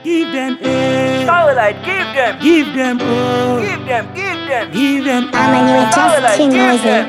Give them A. Starlight, give them, Give them O. give them, give them. Give them I'm a new just too noisy.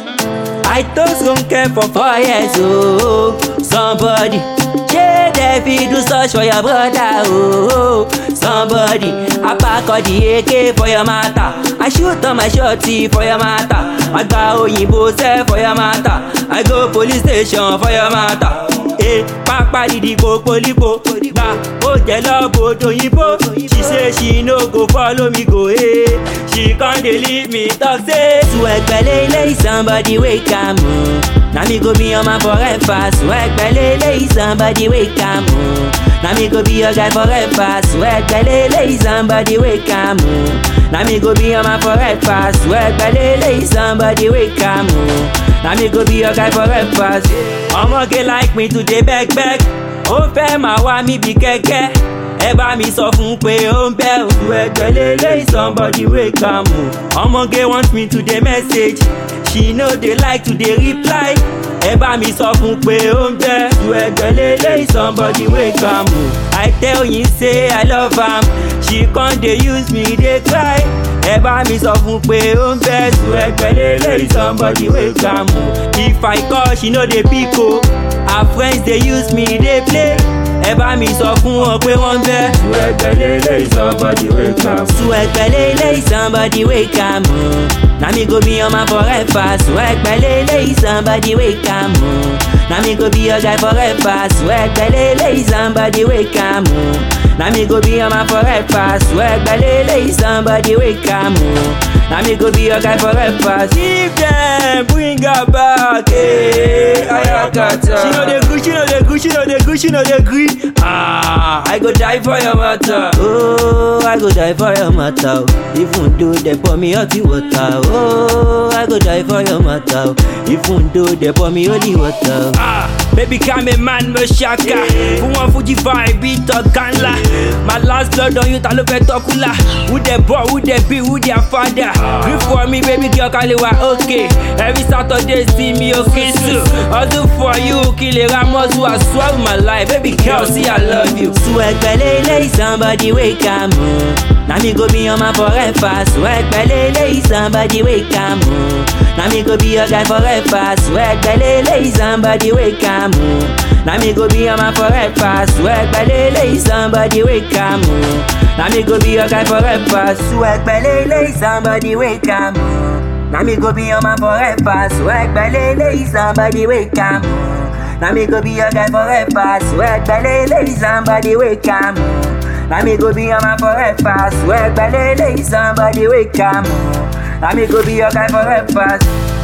I toast don't care for four years, oh. Somebody, yeah, they fit do such for your brother, oh. Somebody, I pack all the AK for your matter. I shoot on my shorty for your matter. I go òyìnbó sẹ́ for your matter. I go police station for your matter. Eh, pápá didi polipo, gba ó jẹ lọ́bọ̀ òyìnbó. She say she no go follow me go, eh. She con dey leave me talk say. Swag pẹ̀lẹ́ somebody wake am o. Na me go be your man forever. Swag pẹ̀lẹ́ somebody wake am o. Na me go be your guy forever. Swag pẹ̀lẹ́ somebody wake am o. Na me go be your man forever. Swag pẹ̀lẹ́ somebody wake am o. Na me go be your guy forever. Ọmọge like me to dey beg beg. Ó fẹ́ máa wá mi bí kẹ́kẹ́. Ẹ bá mi sọ fún pé ó ń bẹ́ òdu ẹgbẹ́ lélẹ́yìí somebody wake am o. Ọmọge want me to dey message. She no dey like to dey reply. Ẹ bá mi sọ fún pé ó ń bẹ́ òdu ẹgbẹ́ lélẹ́yìí somebody wake am o. I tell you say I love am. She con dey use me dey cry. Ẹ bá mi sọ fún pé ó ń bẹ́ òdu ẹgbẹ́ lélẹ́yìí somebody wake am o. If I call she no dey pick o. Her friends dey use me dey play. Ẹ bá mi sọ fún wọn pé wọ́n ń bẹ́. Sùwẹ̀gbẹ́ lélẹ́yìí somebody wake am. Sùwẹ̀gbẹ́ lélẹ́yìí somebody wake am o. Na me go be your man forever. Sùwẹ̀gbẹ́ lélẹ́yìí somebody wake am o. Na me go be your guy forever. Sùwẹ̀gbẹ́ lélẹ́yìí somebody wake am o. Na me go be your man forever. Sùwẹ̀gbẹ́ lélẹ́yìí somebody wake am o. Na me go be your guy forever. Give them, bring her back. Hey, Ayakata. She know the good, she know the good, she know the good, she know the good. Ah, I go die for your matter. Oh, I go die for your matter. Even though they pour me hot water. Oh, I go die for your matter. Even though they pour me holy water. Ah, baby, come a man, me shaka. Fún wọn Fuji vibe, beat ọ̀gá ńlá. My last blood on you, ta ló fẹ́ tọ́kùlà. Who the boy, who the be, who their father. Grip for me, baby girl, kàn lè wá okay. Every Saturday, see me okay so. Hustle for you, kí lè ra mọ́tò, I swear with my life. Baby girl, see I love you. Swag pẹ̀lẹ́ somebody wake am o. Na me go be your man forever. Swag pẹ̀lẹ́ somebody wake am o. Na me go be your guy forever. Swag pẹ̀lẹ́ somebody wake am o. Na me go be your man forever. Swag pẹ̀lẹ́ somebody wake am o. Na me go be your guy forever. Swag pẹ̀lẹ́ somebody wake am o. Na me go be your man forever. Swag pẹ̀lẹ́ somebody wake am o. Na me go be your guy forever. Swag pẹ̀lẹ́ somebody wake am o. Na me go be your man forever. Swag pẹ̀lẹ́ somebody wake am o. Na me go be your guy forever.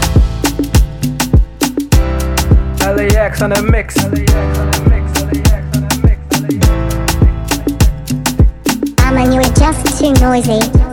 LAX on the mix. I'm a new just too noisy.